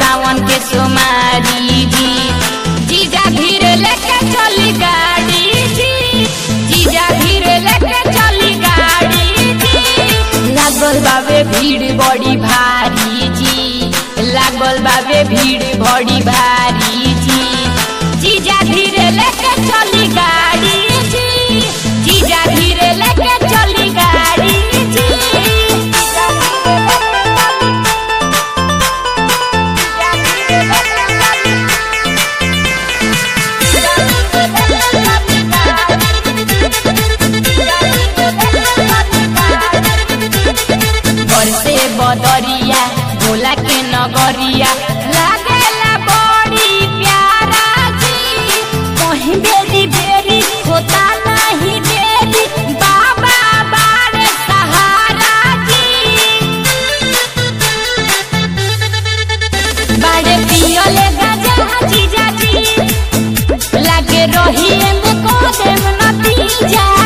सावन के सोमारी जी जीजा धीरे लेके चली गाड़ी जी जीजा धीरे लेके चली गाड़ी जी लागल बाबे भीड़ बड़ी भारी जी लागल बाबे भीड़ बड़ी भारी जी जीजा धीरे लेके चली गाड़ी जी जीजा धीरे लेके चली गाड़ी जी बरसे बदरिया भोला के नगरिया लागेला बड़ी प्यारा जी कहीं बेरी बेरी होता नहीं देरी बाबा बारे सहारा जी बाड़े पियले गजा जीजा जी लागे रही में को देव नतीजा